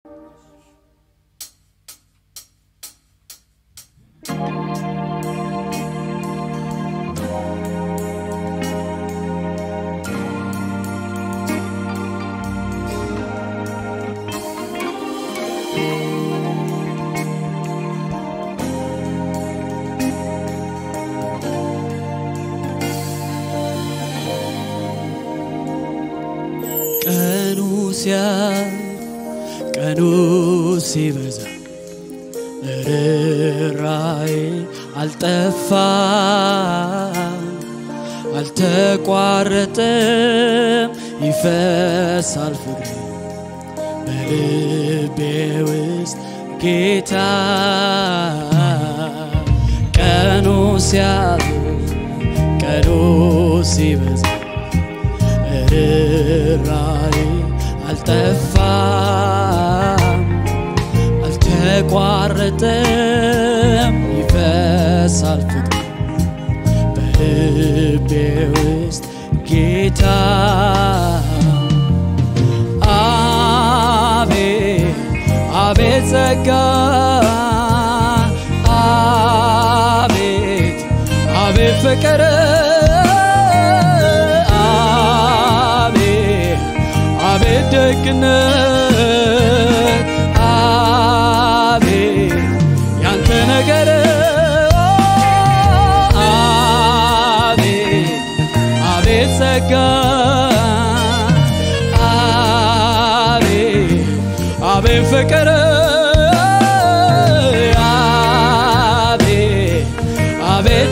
ቀኑ ሲያልፍ ቀኑ ሲበዛ ርራዬ አልጠፋም አልተቋረጠም ይፈሳል ፍቅር በልቤ ውስጥ ጌታ ቀኑ ሲያልፍ ቀኑ ሲበዛ ርራዬ አልጠፋም አልተቋረጠም ይፈሳል ፍቅር በልቤ ውስጥ ጌታ አቤት አቤት ጸጋ አቤት አቤት ፍቅር አቤት አቤት ደግነት አቤት ያንተ ነገር አቤት አቤት ጸጋ አቤት አቤት ፍቅር አቤት አቤት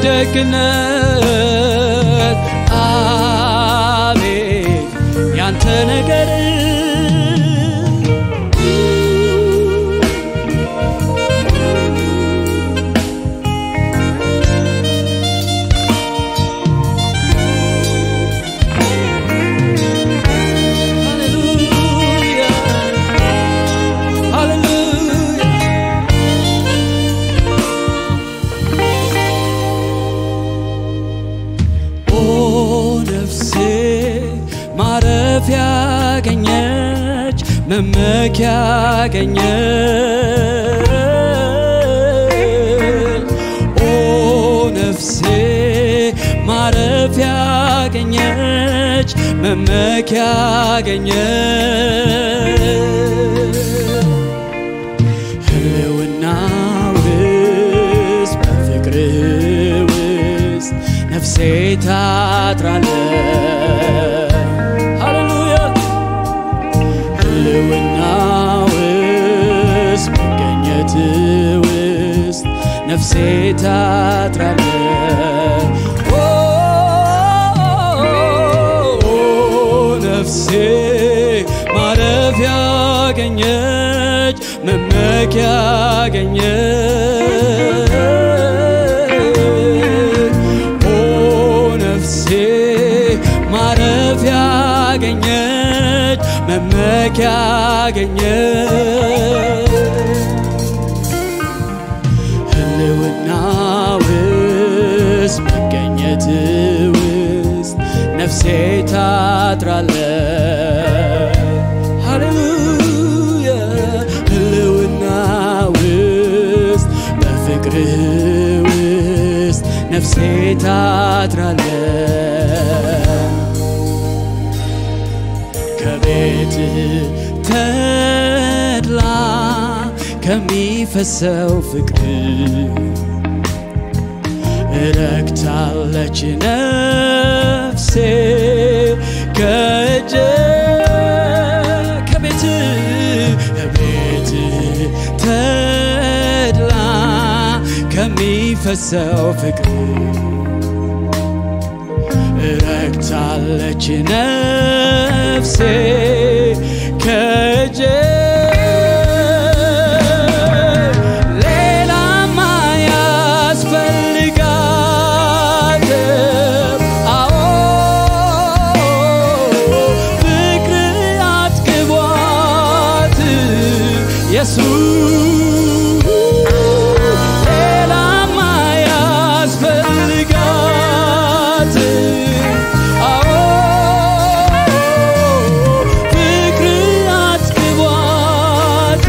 ደግነት አቤት ያንተ ነገር ሃሌሉያ ሃሌሉያ ኦ ነፍሴ ማረፊያ ያገኘች መመኪያ ያገኘች ኦ ነፍሴ ማረፊያ ያገኘች መመኪያ ያገኘች ህልውና ውስጥ በፍቅር ውስጥ ነፍሴ ታጥራለች። ሃሌሉያ ህልውና ውስጥ መገኘት ውስጥ ነፍሴ ታጥራለች። ኦ ነፍሴ ማረፊያ ያገኘች መመኪያ ያገኘች ኦ ነፍሴ ማረፊያ ያገኘች መመኪያ ያገኘች ህልውና ውስጥ መገኘት ውስጥ ነፍሴ ታጥራለች። ሃሌሉያ ህልውና ውስጥ በፍቅር ውስጥ ነፍሴ ታጥራለች። ከቤት ተድላ ከሚፈሰው ፍቅር እረክታለች ነፍሴ ከእጅ ከቤት ቤት ተድላ ከሚፈሰው ፍቅር እረክታለች ነፍሴ ከእጅ ሌላማ ያስፈልጋትም አዎ ፍቅር አጥግቧት ኢየሱስ ሌላማ ያስፈልጋት አዎ ፍቅር አጥግቧት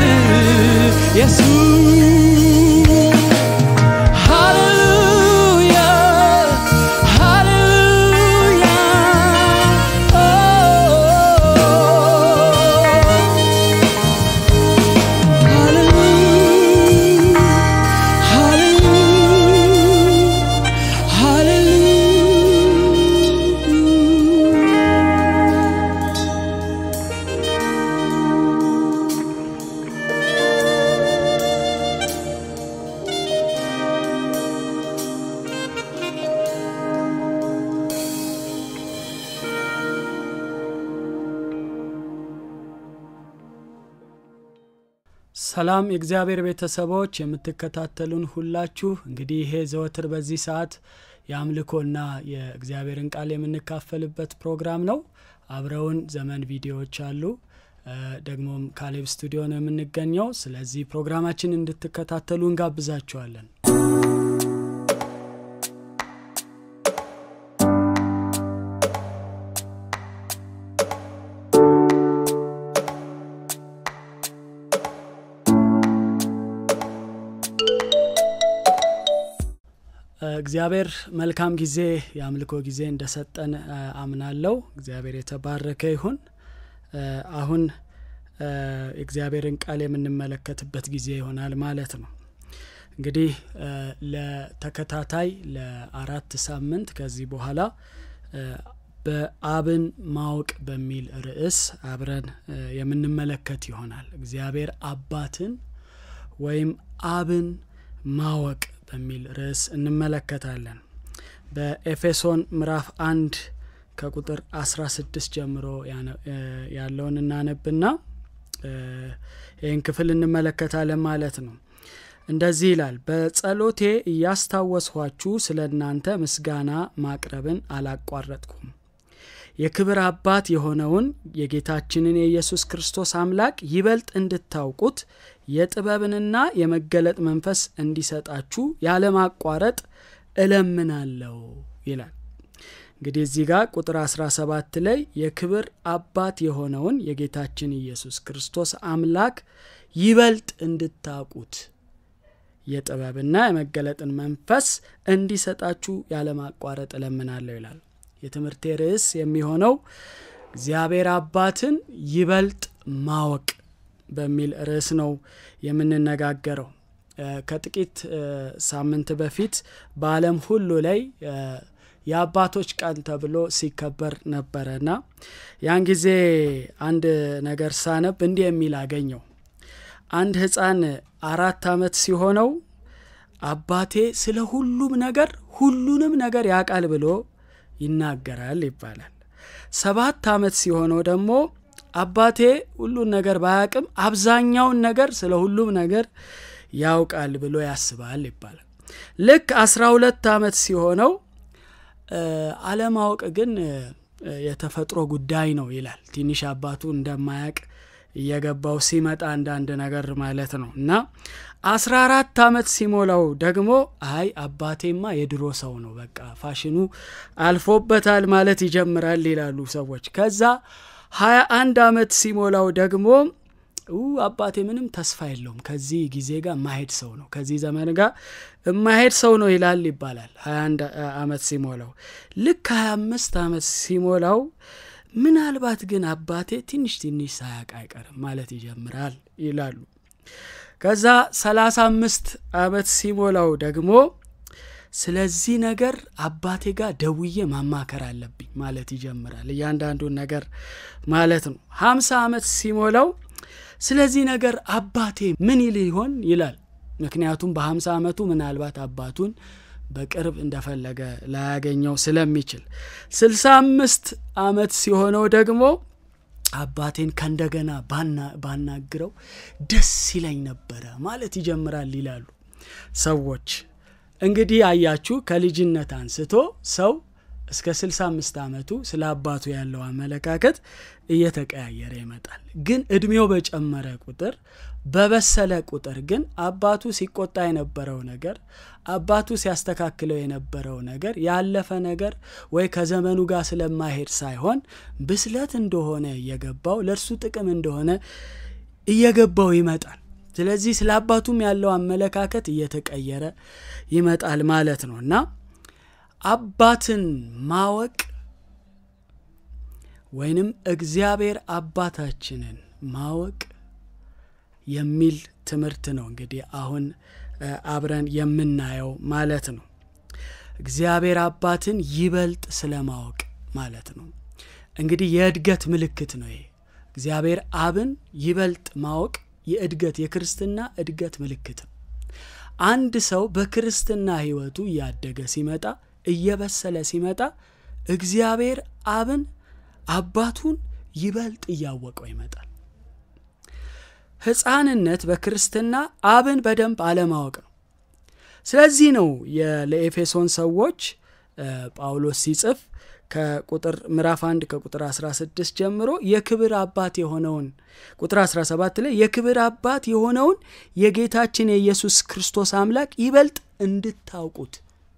ሰላም የእግዚአብሔር ቤተሰቦች የምትከታተሉን ሁላችሁ እንግዲህ ይሄ ዘወትር በዚህ ሰዓት የአምልኮና የእግዚአብሔርን ቃል የምንካፈልበት ፕሮግራም ነው አብረውን ዘመን ቪዲዮዎች አሉ ደግሞም ካሌብ ስቱዲዮ ነው የምንገኘው ስለዚህ ፕሮግራማችን እንድትከታተሉ እንጋብዛችኋለን እግዚአብሔር መልካም ጊዜ የአምልኮ ጊዜ እንደሰጠን አምናለው እግዚአብሔር የተባረከ ይሁን አሁን የእግዚአብሔርን ቃል የምንመለከትበት ጊዜ ይሆናል ማለት ነው እንግዲህ ለተከታታይ ለአራት ሳምንት ከዚህ በኋላ በአብን ማወቅ በሚል ርዕስ አብረን የምንመለከት ይሆናል እግዚአብሔር አባትን ወይም አብን ማወቅ በሚል ርዕስ እንመለከታለን በኤፌሶን ምዕራፍ አንድ ከቁጥር 16 ጀምሮ ያለውን እናነብና ይህን ክፍል እንመለከታለን ማለት ነው እንደዚህ ይላል በጸሎቴ እያስታወስኋችሁ ስለ እናንተ ምስጋና ማቅረብን አላቋረጥኩም የክብር አባት የሆነውን የጌታችንን የኢየሱስ ክርስቶስ አምላክ ይበልጥ እንድታውቁት የጥበብንና የመገለጥ መንፈስ እንዲሰጣችሁ ያለማቋረጥ እለምናለሁ ይላል እንግዲህ እዚህ ጋር ቁጥር 17 ላይ የክብር አባት የሆነውን የጌታችን ኢየሱስ ክርስቶስ አምላክ ይበልጥ እንድታውቁት የጥበብና የመገለጥን መንፈስ እንዲሰጣችሁ ያለማቋረጥ እለምናለሁ ይላል የትምህርቴ ርዕስ የሚሆነው እግዚአብሔር አባትን ይበልጥ ማወቅ በሚል ርዕስ ነው የምንነጋገረው ከጥቂት ሳምንት በፊት በአለም ሁሉ ላይ የአባቶች ቀን ተብሎ ሲከበር ነበረና ያን ጊዜ አንድ ነገር ሳነብ እንዲህ የሚል አገኘው አንድ ህፃን አራት አመት ሲሆነው አባቴ ስለ ሁሉም ነገር ሁሉንም ነገር ያውቃል ብሎ ይናገራል ይባላል ሰባት አመት ሲሆነው ደግሞ አባቴ ሁሉን ነገር ባያቅም አብዛኛውን ነገር ስለ ሁሉም ነገር ያውቃል ብሎ ያስባል ይባላል ልክ አስራ ሁለት አመት ሲሆነው አለማወቅ ግን የተፈጥሮ ጉዳይ ነው ይላል ትንሽ አባቱ እንደማያቅ እየገባው ሲመጣ አንዳንድ ነገር ማለት ነው እና አስራ አራት አመት ሲሞላው ደግሞ አይ አባቴማ የድሮ ሰው ነው በቃ ፋሽኑ አልፎበታል ማለት ይጀምራል ይላሉ ሰዎች ከዛ ሀያ አንድ አመት ሲሞላው ደግሞ አባቴ ምንም ተስፋ የለውም ከዚህ ጊዜ ጋር ማሄድ ሰው ነው ከዚህ ዘመን ጋር የማሄድ ሰው ነው ይላል ይባላል 21 አመት ሲሞላው ልክ 25 አመት ሲሞላው ምናልባት ግን አባቴ ትንሽ ትንሽ ሳያቅ አይቀርም ማለት ይጀምራል ይላሉ ከዛ 35 አመት ሲሞላው ደግሞ ስለዚህ ነገር አባቴ ጋር ደውዬ ማማከር አለብኝ ማለት ይጀምራል እያንዳንዱን ነገር ማለት ነው 50 አመት ሲሞላው ስለዚህ ነገር አባቴ ምን ይል ይሆን ይላል ምክንያቱም በ50 ዓመቱ ምናልባት አባቱን በቅርብ እንደፈለገ ላያገኘው ስለሚችል 65 አመት ሲሆነው ደግሞ አባቴን ከእንደገና ባናግረው ደስ ይለኝ ነበረ ማለት ይጀምራል ይላሉ ሰዎች እንግዲህ አያችሁ ከልጅነት አንስቶ ሰው እስከ 65 ዓመቱ ስለ አባቱ ያለው አመለካከት እየተቀያየረ ይመጣል ግን እድሜው በጨመረ ቁጥር በበሰለ ቁጥር ግን አባቱ ሲቆጣ የነበረው ነገር አባቱ ሲያስተካክለው የነበረው ነገር ያለፈ ነገር ወይ ከዘመኑ ጋር ስለማሄድ ሳይሆን ብስለት እንደሆነ እየገባው ለእርሱ ጥቅም እንደሆነ እየገባው ይመጣል ስለዚህ ስለ አባቱም ያለው አመለካከት እየተቀየረ ይመጣል ማለት ነው እና አባትን ማወቅ ወይንም እግዚአብሔር አባታችንን ማወቅ የሚል ትምህርት ነው እንግዲህ አሁን አብረን የምናየው ማለት ነው እግዚአብሔር አባትን ይበልጥ ስለማወቅ ማለት ነው እንግዲህ የእድገት ምልክት ነው ይሄ እግዚአብሔር አብን ይበልጥ ማወቅ የእድገት የክርስትና እድገት ምልክት ነው አንድ ሰው በክርስትና ህይወቱ እያደገ ሲመጣ እየበሰለ ሲመጣ እግዚአብሔር አብን አባቱን ይበልጥ እያወቀው ይመጣል ህፃንነት በክርስትና አብን በደንብ አለማወቅ ነው ስለዚህ ነው ለኤፌሶን ሰዎች ጳውሎስ ሲጽፍ ከቁጥር ምዕራፍ 1 ከቁጥር 16 ጀምሮ የክብር አባት የሆነውን ቁጥር 17 ላይ የክብር አባት የሆነውን የጌታችን የኢየሱስ ክርስቶስ አምላክ ይበልጥ እንድታውቁት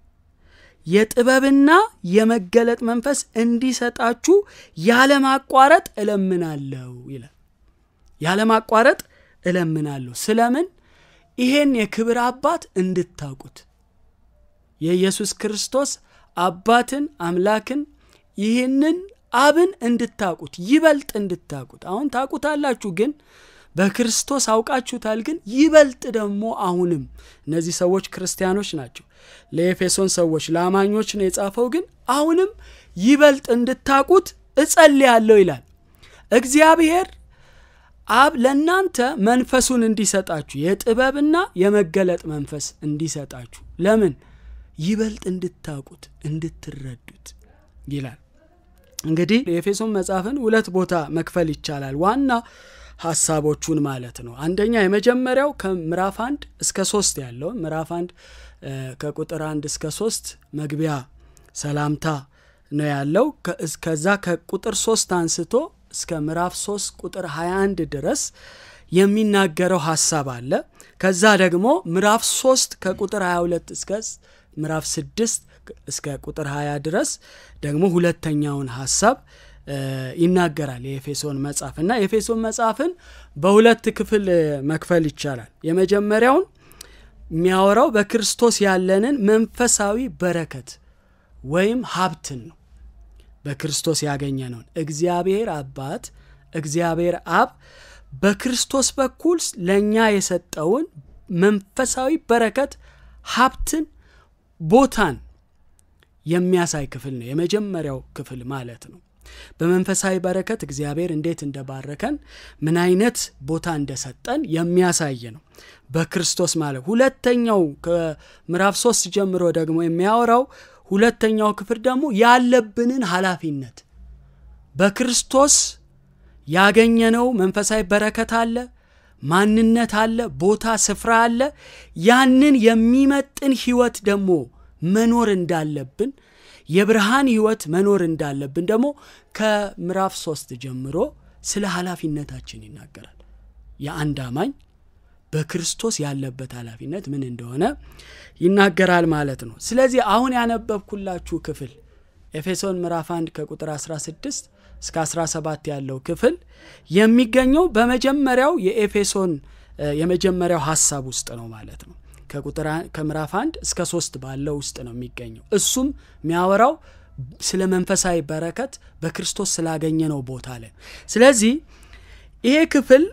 የጥበብና የመገለጥ መንፈስ እንዲሰጣችሁ ያለማቋረጥ እለምናለሁ ይላል ያለማቋረጥ እለምናለሁ ስለምን ይሄን የክብር አባት እንድታውቁት የኢየሱስ ክርስቶስ አባትን አምላክን ይህንን አብን እንድታውቁት ይበልጥ እንድታውቁት አሁን ታውቁታላችሁ ግን በክርስቶስ አውቃችሁታል ግን ይበልጥ ደግሞ አሁንም እነዚህ ሰዎች ክርስቲያኖች ናቸው ለኤፌሶን ሰዎች ለአማኞች ነው የጻፈው ግን አሁንም ይበልጥ እንድታውቁት እጸልያለሁ ይላል እግዚአብሔር አብ ለእናንተ መንፈሱን እንዲሰጣችሁ የጥበብና የመገለጥ መንፈስ እንዲሰጣችሁ ለምን ይበልጥ እንድታውቁት እንድትረዱት ይላል እንግዲህ የኤፌሶን መጽሐፍን ሁለት ቦታ መክፈል ይቻላል ዋና ሀሳቦቹን ማለት ነው አንደኛ የመጀመሪያው ከምዕራፍ አንድ እስከ ሶስት ያለው ምዕራፍ አንድ ከቁጥር አንድ እስከ ሶስት መግቢያ ሰላምታ ነው ያለው ከዛ ከቁጥር ሶስት አንስቶ እስከ ምዕራፍ 3 ቁጥር 21 ድረስ የሚናገረው ሀሳብ አለ ከዛ ደግሞ ምዕራፍ 3 ከቁጥር 22 እስከ ምዕራፍ 6 እስከ ቁጥር 20 ድረስ ደግሞ ሁለተኛውን ሀሳብ ይናገራል የኤፌሶን መጽሐፍ እና የኤፌሶን መጽሐፍን በሁለት ክፍል መክፈል ይቻላል የመጀመሪያውን የሚያወራው በክርስቶስ ያለንን መንፈሳዊ በረከት ወይም ሀብትን ነው በክርስቶስ ያገኘ ነውን እግዚአብሔር አባት እግዚአብሔር አብ በክርስቶስ በኩል ለእኛ የሰጠውን መንፈሳዊ በረከት ሀብትን ቦታን የሚያሳይ ክፍል ነው የመጀመሪያው ክፍል ማለት ነው በመንፈሳዊ በረከት እግዚአብሔር እንዴት እንደባረከን ምን አይነት ቦታ እንደሰጠን የሚያሳይ ነው በክርስቶስ ማለት ሁለተኛው ከምዕራፍ ሶስት ጀምሮ ደግሞ የሚያወራው ሁለተኛው ክፍል ደግሞ ያለብንን ኃላፊነት በክርስቶስ ያገኘነው መንፈሳዊ በረከት አለ ማንነት አለ ቦታ ስፍራ አለ ያንን የሚመጥን ህይወት ደግሞ መኖር እንዳለብን የብርሃን ህይወት መኖር እንዳለብን ደግሞ ከምዕራፍ ሶስት ጀምሮ ስለ ኃላፊነታችን ይናገራል የአንድ አማኝ በክርስቶስ ያለበት ኃላፊነት ምን እንደሆነ ይናገራል ማለት ነው ስለዚህ አሁን ያነበብኩላችሁ ክፍል ኤፌሶን ምዕራፍ 1 ከቁጥር 16 እስከ 17 ያለው ክፍል የሚገኘው በመጀመሪያው የኤፌሶን የመጀመሪያው ሀሳብ ውስጥ ነው ማለት ነው ከምዕራፍ 1 እስከ 3 ባለው ውስጥ ነው የሚገኘው እሱም የሚያወራው ስለ መንፈሳዊ በረከት በክርስቶስ ስላገኘ ነው ቦታ ላይ ስለዚህ ይሄ ክፍል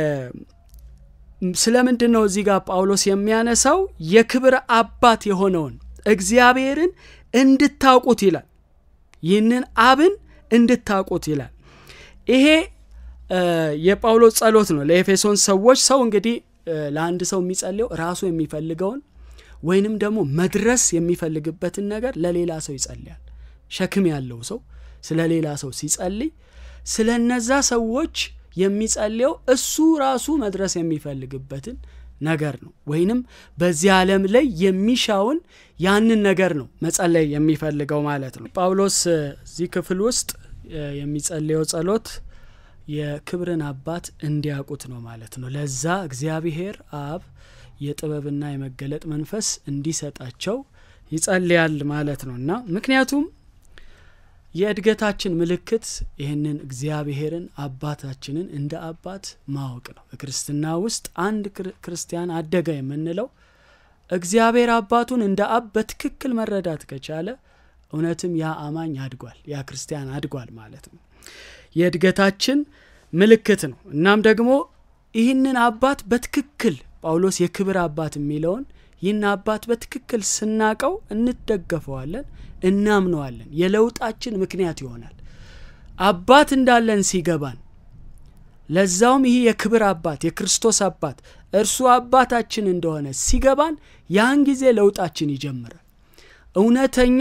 ስለምንድን ነው እዚህ ጋር ጳውሎስ የሚያነሳው የክብር አባት የሆነውን እግዚአብሔርን እንድታውቁት ይላል ይህንን አብን እንድታውቁት ይላል ይሄ የጳውሎስ ጸሎት ነው ለኤፌሶን ሰዎች ሰው እንግዲህ ለአንድ ሰው የሚጸልየው ራሱ የሚፈልገውን ወይንም ደግሞ መድረስ የሚፈልግበትን ነገር ለሌላ ሰው ይጸልያል ሸክም ያለው ሰው ስለ ሌላ ሰው ሲጸልይ ስለ እነዛ ሰዎች የሚጸልየው እሱ ራሱ መድረስ የሚፈልግበትን ነገር ነው ወይንም በዚህ ዓለም ላይ የሚሻውን ያንን ነገር ነው መጸለይ የሚፈልገው ማለት ነው ጳውሎስ እዚህ ክፍል ውስጥ የሚጸልየው ጸሎት የክብርን አባት እንዲያውቁት ነው ማለት ነው ለዛ እግዚአብሔር አብ የጥበብና የመገለጥ መንፈስ እንዲሰጣቸው ይጸልያል ማለት ነው እና ምክንያቱም የእድገታችን ምልክት ይህንን እግዚአብሔርን አባታችንን እንደ አባት ማወቅ ነው በክርስትና ውስጥ አንድ ክርስቲያን አደገ የምንለው እግዚአብሔር አባቱን እንደ አብ በትክክል መረዳት ከቻለ እውነትም ያ አማኝ አድጓል ያ ክርስቲያን አድጓል ማለት ነው የእድገታችን ምልክት ነው እናም ደግሞ ይህንን አባት በትክክል ጳውሎስ የክብር አባት የሚለውን ይህን አባት በትክክል ስናቀው እንደገፈዋለን እናምነዋለን የለውጣችን ምክንያት ይሆናል አባት እንዳለን ሲገባን ለዛውም ይህ የክብር አባት የክርስቶስ አባት እርሱ አባታችን እንደሆነ ሲገባን ያን ጊዜ ለውጣችን ይጀምራል እውነተኛ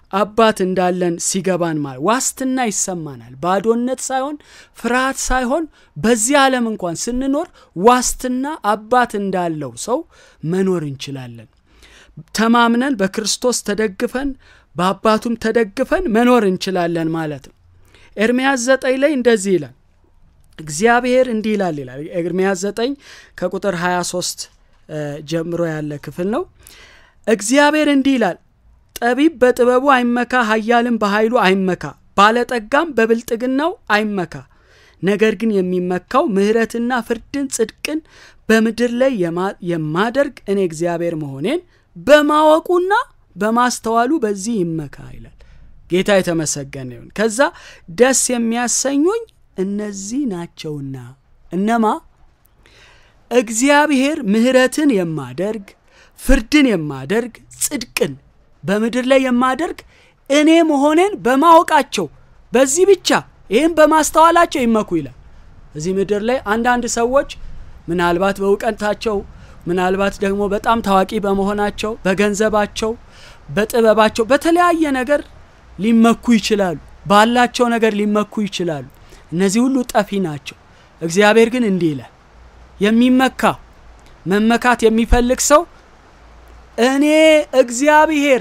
አባት እንዳለን ሲገባን ማለት ዋስትና ይሰማናል። ባዶነት ሳይሆን ፍርሃት ሳይሆን በዚህ ዓለም እንኳን ስንኖር ዋስትና አባት እንዳለው ሰው መኖር እንችላለን። ተማምነን በክርስቶስ ተደግፈን በአባቱም ተደግፈን መኖር እንችላለን ማለት ነው። ኤርምያስ ዘጠኝ ላይ እንደዚህ ይላል። እግዚአብሔር እንዲህ ይላል ይላል ኤርምያስ ዘጠኝ ከቁጥር 23 ጀምሮ ያለ ክፍል ነው። እግዚአብሔር እንዲህ ይላል ጠቢብ በጥበቡ አይመካ፣ ኃያልም በኃይሉ አይመካ፣ ባለጠጋም በብልጥግናው አይመካ። ነገር ግን የሚመካው ምሕረትና ፍርድን ጽድቅን በምድር ላይ የማደርግ እኔ እግዚአብሔር መሆኔን በማወቁና በማስተዋሉ በዚህ ይመካ ይላል። ጌታ የተመሰገነ ይሁን። ከዛ ደስ የሚያሰኙኝ እነዚህ ናቸውና እነማ እግዚአብሔር ምሕረትን የማደርግ ፍርድን የማደርግ ጽድቅን በምድር ላይ የማደርግ እኔ መሆኔን በማወቃቸው በዚህ ብቻ ይህም በማስተዋላቸው ይመኩ ይላል። እዚህ ምድር ላይ አንዳንድ ሰዎች ምናልባት በእውቀታቸው ምናልባት ደግሞ በጣም ታዋቂ በመሆናቸው በገንዘባቸው፣ በጥበባቸው በተለያየ ነገር ሊመኩ ይችላሉ። ባላቸው ነገር ሊመኩ ይችላሉ። እነዚህ ሁሉ ጠፊ ናቸው። እግዚአብሔር ግን እንዲህ ይላል የሚመካ መመካት የሚፈልግ ሰው እኔ እግዚአብሔር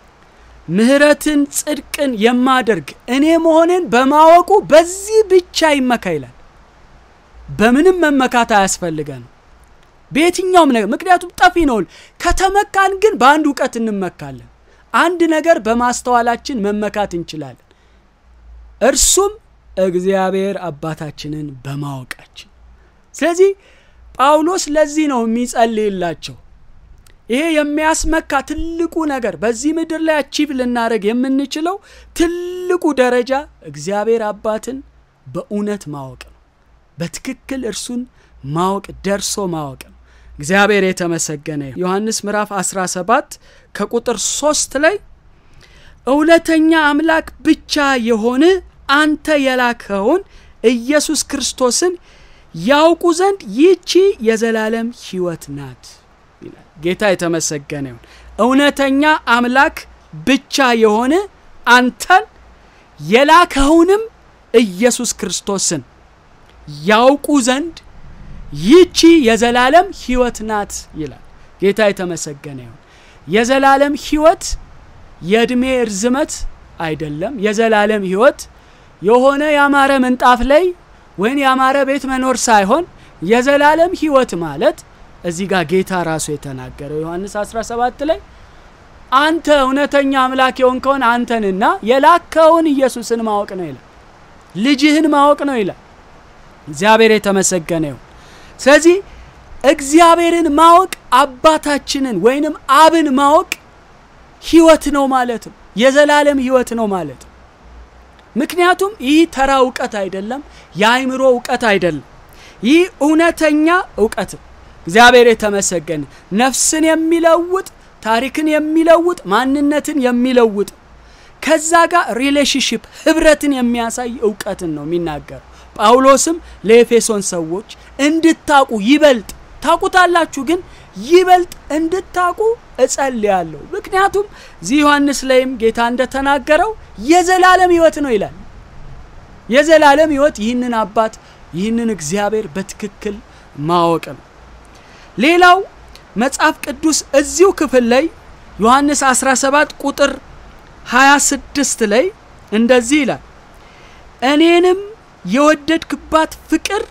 ምሕረትን ጽድቅን የማደርግ እኔ መሆኔን በማወቁ በዚህ ብቻ ይመካ ይላል። በምንም መመካት አያስፈልገንም በየትኛውም ነገር ምክንያቱም ጠፊ ነው። ከተመካን ግን በአንድ እውቀት እንመካለን። አንድ ነገር በማስተዋላችን መመካት እንችላለን። እርሱም እግዚአብሔር አባታችንን በማወቃችን። ስለዚህ ጳውሎስ ለዚህ ነው የሚጸልይላቸው። ይሄ የሚያስመካ ትልቁ ነገር በዚህ ምድር ላይ አቺቭ ልናደረግ የምንችለው ትልቁ ደረጃ እግዚአብሔር አባትን በእውነት ማወቅ ነው። በትክክል እርሱን ማወቅ ደርሶ ማወቅ ነው። እግዚአብሔር የተመሰገነ ዮሐንስ ምዕራፍ 17 ከቁጥር 3 ላይ እውነተኛ አምላክ ብቻ የሆነ አንተ የላከውን ኢየሱስ ክርስቶስን ያውቁ ዘንድ ይቺ የዘላለም ሕይወት ናት ይላል። ጌታ የተመሰገነ ይሁን። እውነተኛ አምላክ ብቻ የሆነ አንተን የላከውንም ኢየሱስ ክርስቶስን ያውቁ ዘንድ ይቺ የዘላለም ሕይወት ናት ይላል። ጌታ የተመሰገነ ይሁን። የዘላለም ሕይወት የዕድሜ እርዝመት አይደለም። የዘላለም ሕይወት የሆነ ያማረ ምንጣፍ ላይ ወይም ያማረ ቤት መኖር ሳይሆን የዘላለም ሕይወት ማለት እዚህ ጋር ጌታ ራሱ የተናገረው ዮሐንስ 17 ላይ አንተ እውነተኛ አምላክ የሆንከውን አንተንና የላከውን ኢየሱስን ማወቅ ነው ይላል። ልጅህን ማወቅ ነው ይላል። እግዚአብሔር የተመሰገነ ይሁን። ስለዚህ እግዚአብሔርን ማወቅ አባታችንን ወይንም አብን ማወቅ ህይወት ነው ማለት ነው። የዘላለም ህይወት ነው ማለት ነው። ምክንያቱም ይህ ተራ እውቀት አይደለም፣ የአይምሮ እውቀት አይደለም። ይህ እውነተኛ እውቀት ነው። እግዚአብሔር የተመሰገነ ነፍስን የሚለውጥ ታሪክን የሚለውጥ ማንነትን የሚለውጥ ከዛ ጋር ሪሌሽንሽፕ ህብረትን የሚያሳይ እውቀትን ነው የሚናገረው። ጳውሎስም ለኤፌሶን ሰዎች እንድታቁ ይበልጥ ታቁታላችሁ፣ ግን ይበልጥ እንድታቁ እጸልያለሁ። ምክንያቱም እዚህ ዮሐንስ ላይም ጌታ እንደተናገረው የዘላለም ህይወት ነው ይላል። የዘላለም ህይወት ይህንን አባት ይህንን እግዚአብሔር በትክክል ማወቅ ነው። ሌላው መጽሐፍ ቅዱስ እዚሁ ክፍል ላይ ዮሐንስ 17 ቁጥር 26 ላይ እንደዚህ ይላል እኔንም የወደድክባት ፍቅር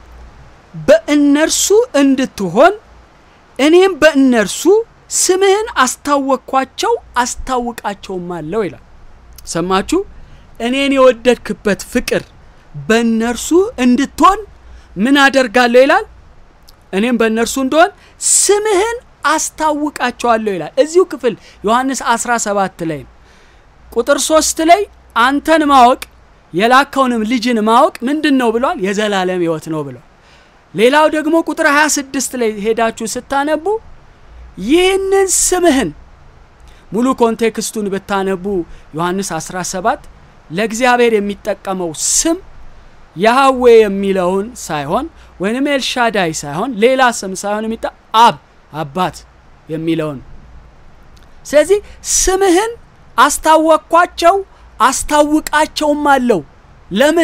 በእነርሱ እንድትሆን እኔም በእነርሱ ስምህን አስታወቅኳቸው አስታውቃቸውም አለው ይላል። ሰማችሁ? እኔን የወደድክበት ፍቅር በእነርሱ እንድትሆን ምን አደርጋለሁ ይላል። እኔም በእነርሱ እንደሆን ስምህን አስታውቃቸዋለሁ ይላል። እዚሁ ክፍል ዮሐንስ 17 ላይ ቁጥር 3 ላይ አንተን ማወቅ የላከውንም ልጅን ማወቅ ምንድን ነው ብሏል? የዘላለም ህይወት ነው ብሏል። ሌላው ደግሞ ቁጥር 26 ላይ ሄዳችሁ ስታነቡ ይህንን ስምህን ሙሉ ኮንቴክስቱን ብታነቡ ዮሐንስ 17 ለእግዚአብሔር የሚጠቀመው ስም ያህዌ የሚለውን ሳይሆን ወይንም ኤልሻዳይ ሳይሆን ሌላ ስም ሳይሆን የሚጠ አብ አባት የሚለውን ስለዚህ ስምህን አስታወቅኳቸው አስታውቃቸውም አለው። ለምን?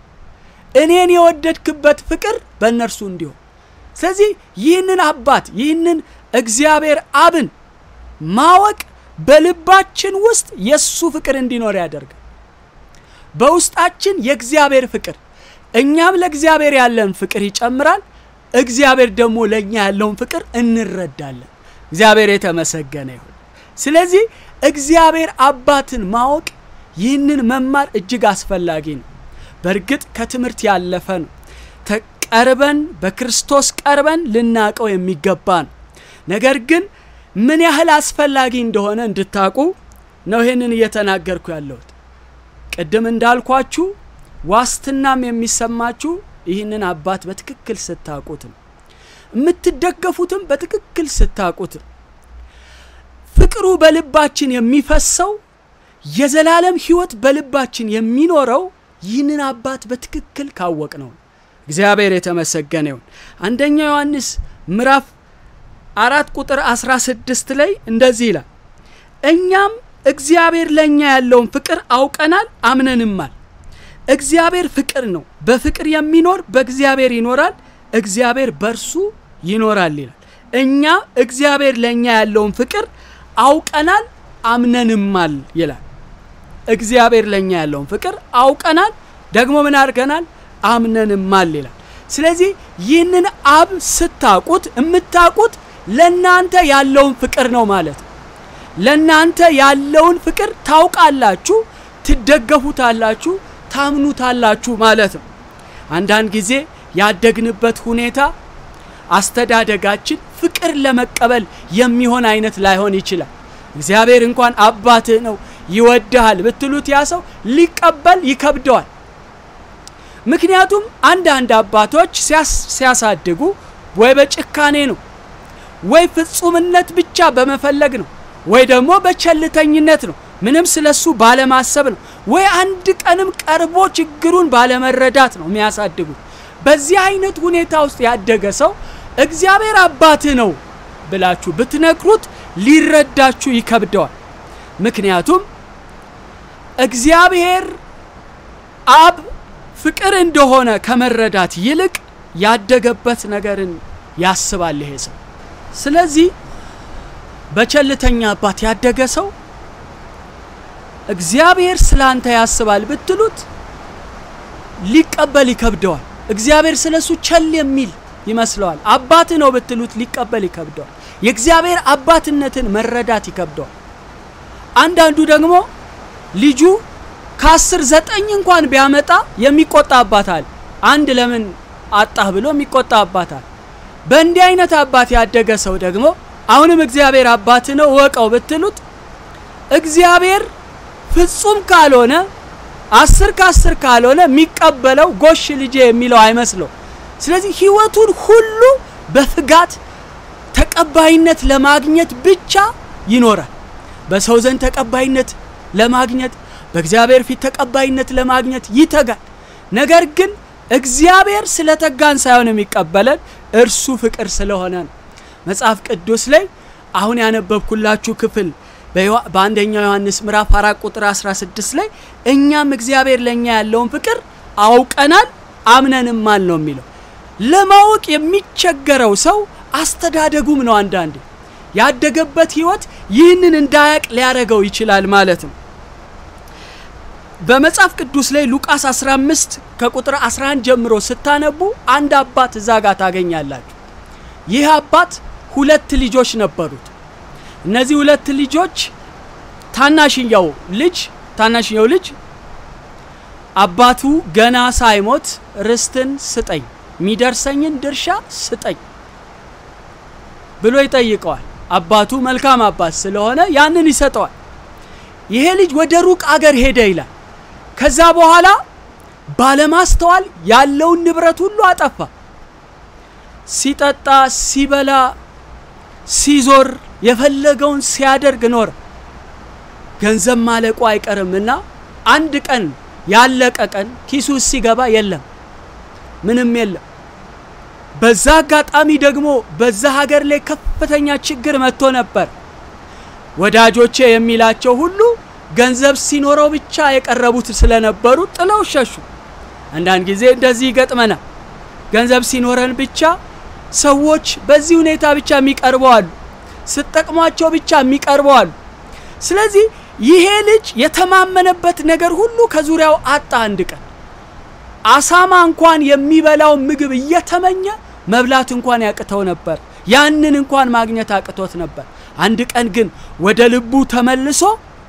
እኔን የወደድክበት ፍቅር በእነርሱ እንዲሆን። ስለዚህ ይህንን አባት ይህንን እግዚአብሔር አብን ማወቅ በልባችን ውስጥ የእሱ ፍቅር እንዲኖር ያደርጋል። በውስጣችን የእግዚአብሔር ፍቅር እኛም ለእግዚአብሔር ያለን ፍቅር ይጨምራል። እግዚአብሔር ደግሞ ለእኛ ያለውን ፍቅር እንረዳለን። እግዚአብሔር የተመሰገነ ይሁን። ስለዚህ እግዚአብሔር አባትን ማወቅ ይህንን መማር እጅግ አስፈላጊ ነው። በእርግጥ ከትምህርት ያለፈ ነው። ቀርበን በክርስቶስ ቀርበን ልናቀው የሚገባ ነው። ነገር ግን ምን ያህል አስፈላጊ እንደሆነ እንድታቁ ነው ይህንን እየተናገርኩ ያለሁት። ቅድም እንዳልኳችሁ ዋስትናም የሚሰማችሁ ይህንን አባት በትክክል ስታቁት ነው። የምትደገፉትም በትክክል ስታቁት ነው። ፍቅሩ በልባችን የሚፈሰው የዘላለም ሕይወት በልባችን የሚኖረው ይህንን አባት በትክክል ካወቅ ነው። እግዚአብሔር የተመሰገነ ይሁን። አንደኛ ዮሐንስ ምዕራፍ አራት ቁጥር 16 ላይ እንደዚህ ይላል፣ እኛም እግዚአብሔር ለእኛ ያለውን ፍቅር አውቀናል አምነንማል። እግዚአብሔር ፍቅር ነው። በፍቅር የሚኖር በእግዚአብሔር ይኖራል፣ እግዚአብሔር በእርሱ ይኖራል ይላል። እኛ እግዚአብሔር ለእኛ ያለውን ፍቅር አውቀናል አምነንማል ይላል። እግዚአብሔር ለእኛ ያለውን ፍቅር አውቀናል፣ ደግሞ ምን አድርገናል? አምነንማል ይላል። ስለዚህ ይህንን አብ ስታቁት የምታቁት ለእናንተ ያለውን ፍቅር ነው ማለት ነው። ለእናንተ ያለውን ፍቅር ታውቃላችሁ፣ ትደገፉታላችሁ፣ ታምኑታላችሁ ማለት ነው። አንዳንድ ጊዜ ያደግንበት ሁኔታ አስተዳደጋችን ፍቅር ለመቀበል የሚሆን አይነት ላይሆን ይችላል። እግዚአብሔር እንኳን አባትህ ነው ይወድሃል ብትሉት ያ ሰው ሊቀበል ይከብደዋል። ምክንያቱም አንዳንድ አባቶች ሲያሳድጉ ወይ በጭካኔ ነው ወይ ፍጹምነት ብቻ በመፈለግ ነው ወይ ደግሞ በቸልተኝነት ነው ምንም ስለሱ ባለማሰብ ነው ወይ አንድ ቀንም ቀርቦ ችግሩን ባለመረዳት ነው የሚያሳድጉት። በዚህ አይነት ሁኔታ ውስጥ ያደገ ሰው እግዚአብሔር አባትህ ነው ብላችሁ ብትነግሩት ሊረዳችሁ ይከብደዋል። ምክንያቱም እግዚአብሔር አብ ፍቅር እንደሆነ ከመረዳት ይልቅ ያደገበት ነገርን ያስባል ይሄ ሰው። ስለዚህ በቸልተኛ አባት ያደገ ሰው እግዚአብሔር ስላንተ ያስባል ብትሉት ሊቀበል ይከብደዋል። እግዚአብሔር ስለሱ ቸል የሚል ይመስለዋል። አባት ነው ብትሉት ሊቀበል ይከብደዋል። የእግዚአብሔር አባትነትን መረዳት ይከብደዋል። አንዳንዱ ደግሞ ልጁ ከአስር ዘጠኝ እንኳን ቢያመጣ የሚቆጣ አባት አለ። አንድ ለምን አጣህ ብሎ የሚቆጣ አባት አለ። በእንዲህ አይነት አባት ያደገ ሰው ደግሞ አሁንም እግዚአብሔር አባት ነው እወቀው ብትሉት እግዚአብሔር ፍጹም ካልሆነ አስር ከአስር ካልሆነ የሚቀበለው ጎሽ ልጄ የሚለው አይመስለው። ስለዚህ ሕይወቱን ሁሉ በፍጋት ተቀባይነት ለማግኘት ብቻ ይኖራል። በሰው ዘንድ ተቀባይነት ለማግኘት በእግዚአብሔር ፊት ተቀባይነት ለማግኘት ይተጋል። ነገር ግን እግዚአብሔር ስለተጋን ሳይሆን የሚቀበለን እርሱ ፍቅር ስለሆነ ነው። መጽሐፍ ቅዱስ ላይ አሁን ያነበብኩላችሁ ክፍል በአንደኛው ዮሐንስ ምዕራፍ አራት ቁጥር 16 ላይ እኛም እግዚአብሔር ለእኛ ያለውን ፍቅር አውቀናል አምነንማል ነው የሚለው። ለማወቅ የሚቸገረው ሰው አስተዳደጉም ነው። አንዳንዴ ያደገበት ህይወት ይህንን እንዳያቅ ሊያደርገው ይችላል ማለት ነው። በመጽሐፍ ቅዱስ ላይ ሉቃስ 15 ከቁጥር 11 ጀምሮ ስታነቡ አንድ አባት እዛ ጋር ታገኛላችሁ። ይህ አባት ሁለት ልጆች ነበሩት። እነዚህ ሁለት ልጆች ታናሽኛው ልጅ ታናሽኛው ልጅ አባቱ ገና ሳይሞት ርስትን ስጠኝ፣ የሚደርሰኝን ድርሻ ስጠኝ ብሎ ይጠይቀዋል። አባቱ መልካም አባት ስለሆነ ያንን ይሰጠዋል። ይሄ ልጅ ወደ ሩቅ አገር ሄደ ይላል። ከዛ በኋላ ባለማስተዋል ያለውን ንብረት ሁሉ አጠፋ። ሲጠጣ፣ ሲበላ፣ ሲዞር የፈለገውን ሲያደርግ ኖረ። ገንዘብ ማለቁ አይቀርምና አንድ ቀን ያለቀ ቀን ኪሱ ሲገባ የለም፣ ምንም የለም። በዛ አጋጣሚ ደግሞ በዛ ሀገር ላይ ከፍተኛ ችግር መጥቶ ነበር። ወዳጆቼ የሚላቸው ሁሉ ገንዘብ ሲኖረው ብቻ የቀረቡት ስለነበሩ ጥለው ሸሹ። አንዳንድ ጊዜ እንደዚህ ይገጥመናል። ገንዘብ ሲኖረን ብቻ ሰዎች በዚህ ሁኔታ ብቻ የሚቀርቡ አሉ። ስጠቅሟቸው ብቻ የሚቀርቡ አሉ። ስለዚህ ይሄ ልጅ የተማመነበት ነገር ሁሉ ከዙሪያው አጣ። አንድ ቀን አሳማ እንኳን የሚበላው ምግብ እየተመኘ መብላት እንኳን ያቅተው ነበር። ያንን እንኳን ማግኘት አቅቶት ነበር። አንድ ቀን ግን ወደ ልቡ ተመልሶ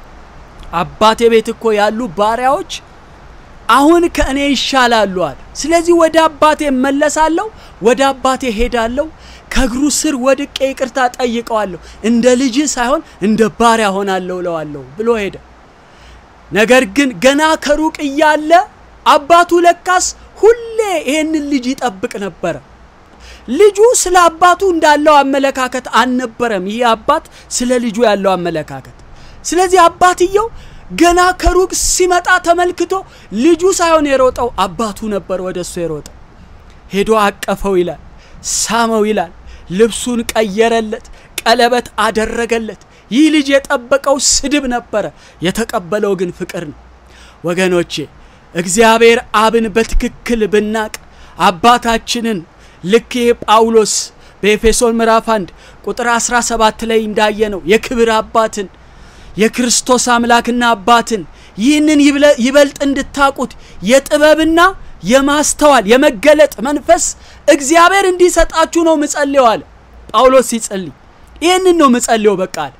አባቴ ቤት እኮ ያሉ ባሪያዎች አሁን ከእኔ ይሻላሉ አለ። ስለዚህ ወደ አባቴ እመለሳለሁ፣ ወደ አባቴ ሄዳለሁ፣ ከእግሩ ስር ወድቄ ይቅርታ ጠይቀዋለሁ፣ እንደ ልጅ ሳይሆን እንደ ባሪያ ሆናለሁ እለዋለሁ ብሎ ሄደ። ነገር ግን ገና ከሩቅ እያለ አባቱ ለካስ ሁሌ ይህንን ልጅ ይጠብቅ ነበረ። ልጁ ስለ አባቱ እንዳለው አመለካከት አልነበረም። ይህ አባት ስለ ልጁ ያለው አመለካከት። ስለዚህ አባትየው ገና ከሩቅ ሲመጣ ተመልክቶ ልጁ ሳይሆን የሮጠው አባቱ ነበር ወደ እሱ የሮጠው። ሄዶ አቀፈው ይላል፣ ሳመው ይላል፣ ልብሱን ቀየረለት፣ ቀለበት አደረገለት። ይህ ልጅ የጠበቀው ስድብ ነበረ፣ የተቀበለው ግን ፍቅር ነው። ወገኖቼ እግዚአብሔር አብን በትክክል ብናቅ አባታችንን ልክ ይሄ ጳውሎስ በኤፌሶን ምዕራፍ 1 ቁጥር 17 ላይ እንዳየነው የክብር አባትን የክርስቶስ አምላክና አባትን ይህንን ይበልጥ እንድታቁት የጥበብና የማስተዋል የመገለጥ መንፈስ እግዚአብሔር እንዲሰጣችሁ ነው ምጸልየው አለ ጳውሎስ ሲጸልይ። ይህንን ነው ምጸልየው በቃ አለ።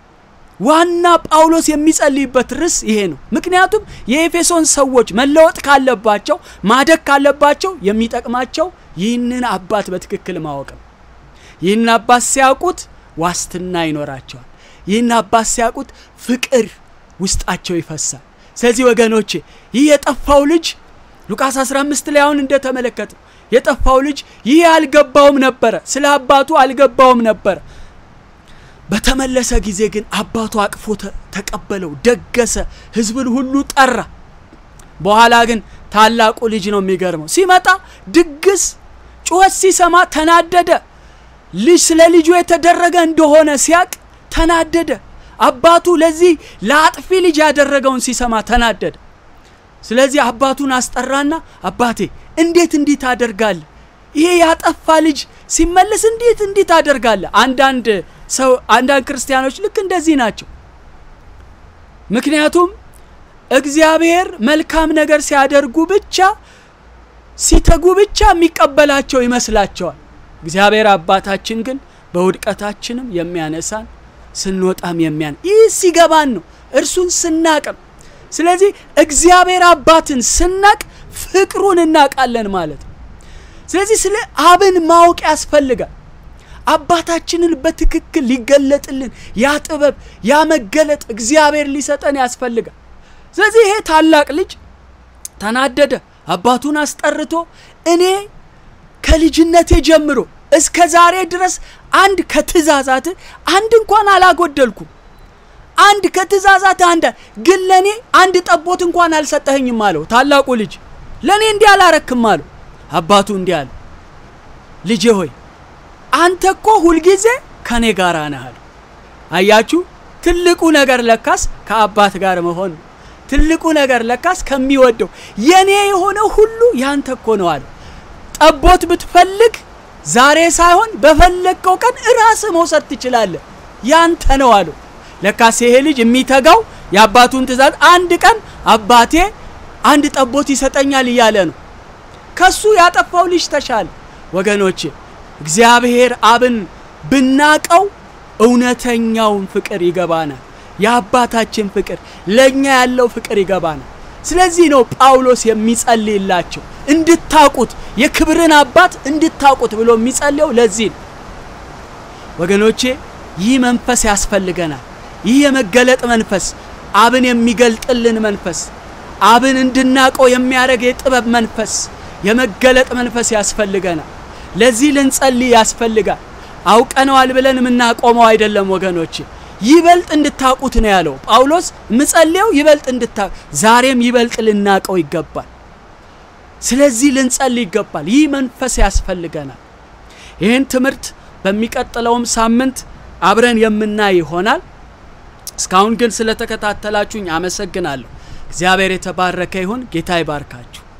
ዋና ጳውሎስ የሚጸልይበት ርዕስ ይሄ ነው። ምክንያቱም የኤፌሶን ሰዎች መለወጥ ካለባቸው ማደግ ካለባቸው የሚጠቅማቸው ይህንን አባት በትክክል ማወቅ ነው። ይህን አባት ሲያውቁት ዋስትና ይኖራቸዋል። ይህን አባት ሲያውቁት ፍቅር ውስጣቸው ይፈሳል። ስለዚህ ወገኖቼ ይህ የጠፋው ልጅ ሉቃስ 15 ላይ አሁን እንደተመለከተ የጠፋው ልጅ ይህ አልገባውም ነበረ፣ ስለ አባቱ አልገባውም ነበረ። በተመለሰ ጊዜ ግን አባቱ አቅፎ ተቀበለው፣ ደገሰ፣ ህዝብን ሁሉ ጠራ። በኋላ ግን ታላቁ ልጅ ነው የሚገርመው። ሲመጣ ድግስ ጩኸት ሲሰማ ተናደደ። ልጅ ስለ ልጁ የተደረገ እንደሆነ ሲያቅ ተናደደ። አባቱ ለዚህ ለአጥፊ ልጅ ያደረገውን ሲሰማ ተናደደ። ስለዚህ አባቱን አስጠራና አባቴ እንዴት እንዲህ ታደርጋለህ? ይሄ ያጠፋ ልጅ ሲመለስ እንዴት እንዲህ ታደርጋለህ? አንዳንድ ሰው አንዳንድ ክርስቲያኖች ልክ እንደዚህ ናቸው። ምክንያቱም እግዚአብሔር መልካም ነገር ሲያደርጉ ብቻ ሲተጉ ብቻ የሚቀበላቸው ይመስላቸዋል። እግዚአብሔር አባታችን ግን በውድቀታችንም የሚያነሳን ስንወጣም የሚያን ይህ ሲገባን ነው፣ እርሱን ስናቅም። ስለዚህ እግዚአብሔር አባትን ስናቅ ፍቅሩን እናውቃለን ማለት ነው። ስለዚህ ስለ አብን ማወቅ ያስፈልጋል። አባታችንን በትክክል ሊገለጥልን ያ ጥበብ ያ መገለጥ እግዚአብሔር ሊሰጠን ያስፈልጋል። ስለዚህ ይሄ ታላቅ ልጅ ተናደደ። አባቱን አስጠርቶ እኔ ከልጅነቴ ጀምሮ እስከ ዛሬ ድረስ አንድ ከትእዛዛት አንድ እንኳን አላጎደልኩም። አንድ ከትእዛዛት አንድ ግን ለእኔ አንድ ጠቦት እንኳን አልሰጠኸኝም አለው። ታላቁ ልጅ ለእኔ እንዲህ አላረክም አለው። አባቱ እንዲህ አለ፣ ልጄ ሆይ አንተ እኮ ሁልጊዜ ከእኔ ጋር ነህ አለው። አያችሁ፣ ትልቁ ነገር ለካስ ከአባት ጋር መሆን ነው። ትልቁ ነገር ለካስ ከሚወደው የኔ የሆነው ሁሉ ያንተ እኮ ነው አለው። ጠቦት ብትፈልግ ዛሬ ሳይሆን በፈለግከው ቀን ራስ መውሰድ ትችላለህ፣ ያንተ ነው አለው። ለካስ ይሄ ልጅ የሚተጋው የአባቱን ትእዛዝ አንድ ቀን አባቴ አንድ ጠቦት ይሰጠኛል እያለ ነው። ከሱ ያጠፋው ልጅ ተሻለ። ወገኖቼ እግዚአብሔር አብን ብናቀው እውነተኛውን ፍቅር ይገባናል። የአባታችን ፍቅር ለእኛ ያለው ፍቅር ይገባናል። ስለዚህ ነው ጳውሎስ የሚጸልይላቸው እንድታቁት የክብርን አባት እንድታቁት ብሎ የሚጸልየው ለዚህ ነው። ወገኖቼ ይህ መንፈስ ያስፈልገናል። ይህ የመገለጥ መንፈስ፣ አብን የሚገልጥልን መንፈስ፣ አብን እንድናቀው የሚያደርግ የጥበብ መንፈስ፣ የመገለጥ መንፈስ ያስፈልገናል። ለዚህ ልንጸልይ ያስፈልጋል። አውቀነዋል ብለን የምናቆመው አይደለም ወገኖቼ ይበልጥ እንድታቁት ነው ያለው ጳውሎስ። ምጸልየው ይበልጥ እንድታ ዛሬም ይበልጥ ልናቀው ይገባል። ስለዚህ ልንጸልይ ይገባል። ይህ መንፈስ ያስፈልገናል። ይህን ትምህርት በሚቀጥለውም ሳምንት አብረን የምናይ ይሆናል። እስካሁን ግን ስለተከታተላችሁኝ አመሰግናለሁ። እግዚአብሔር የተባረከ ይሁን። ጌታ ይባርካችሁ።